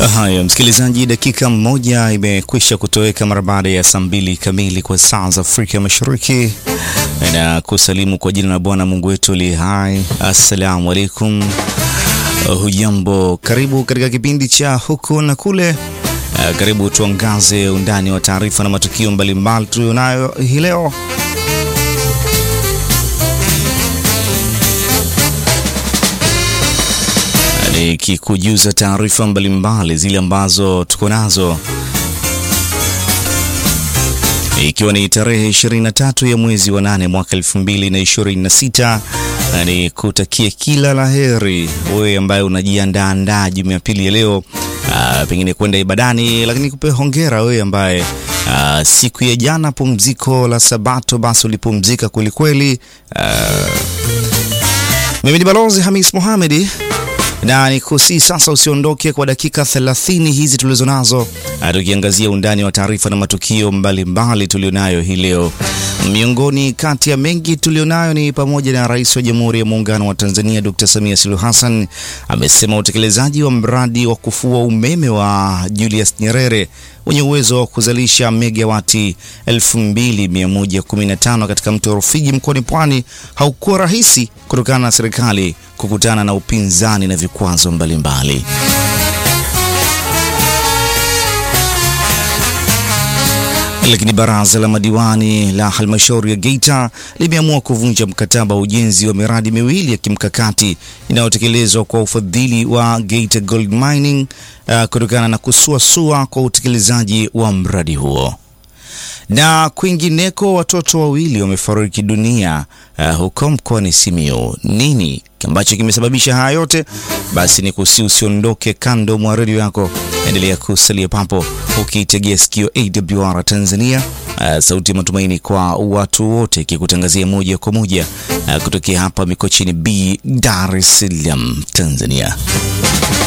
Haya, msikilizaji, dakika moja imekwisha kutoweka mara baada ya saa mbili kamili kwa saa za Afrika Mashariki, na kusalimu kwa jina la Bwana Mungu wetu li hai. Assalamu alaikum, hujambo? Karibu katika kipindi cha huku na kule. Karibu tuangaze undani wa taarifa na matukio mbalimbali tulionayo hii leo. Nikikujuza taarifa mbalimbali zile ambazo tuko nazo, ikiwa ni tarehe 23 ya mwezi wa 8 mwaka 2026, na ni kutakia kila la heri wewe ambaye unajiandaandaa Jumapili ya leo, aa, pengine kwenda ibadani, lakini kupe hongera wewe ambaye aa, siku ya jana pumziko la Sabato basi ulipumzika kwelikweli. Mimi ni Balozi Hamis Mohamedi na nikusi sasa usiondoke kwa dakika 30 hizi tulizo nazo, tukiangazia undani wa taarifa na matukio mbalimbali tulionayo hii leo. Miongoni kati ya mengi tulionayo ni pamoja na Rais wa Jamhuri ya Muungano wa Tanzania Dr. Samia Suluhu Hassan amesema utekelezaji wa mradi wa kufua umeme wa Julius Nyerere wenye uwezo wa kuzalisha megawati 2115 katika mto Rufiji mkoani Pwani haukuwa rahisi kutokana na serikali kukutana na upinzani na vikwazo mbalimbali. Lakini baraza la madiwani la halmashauri ya Geita limeamua kuvunja mkataba wa ujenzi wa miradi miwili ya kimkakati inayotekelezwa kwa ufadhili wa Geita Gold Mining uh, kutokana na kusuasua kwa utekelezaji wa mradi huo. Na kwingineko, watoto wawili wamefariki dunia uh, huko mkoani Simiyu. Nini ambacho kimesababisha haya yote? Basi ni kusi usiondoke kando mwa redio yako, endelea kusalia papo ukiitegea sikio AWR Tanzania, uh, sauti ya matumaini kwa watu wote, ikikutangazia moja kwa moja uh, kutokea hapa Mikochini B, Dar es Salaam, Tanzania.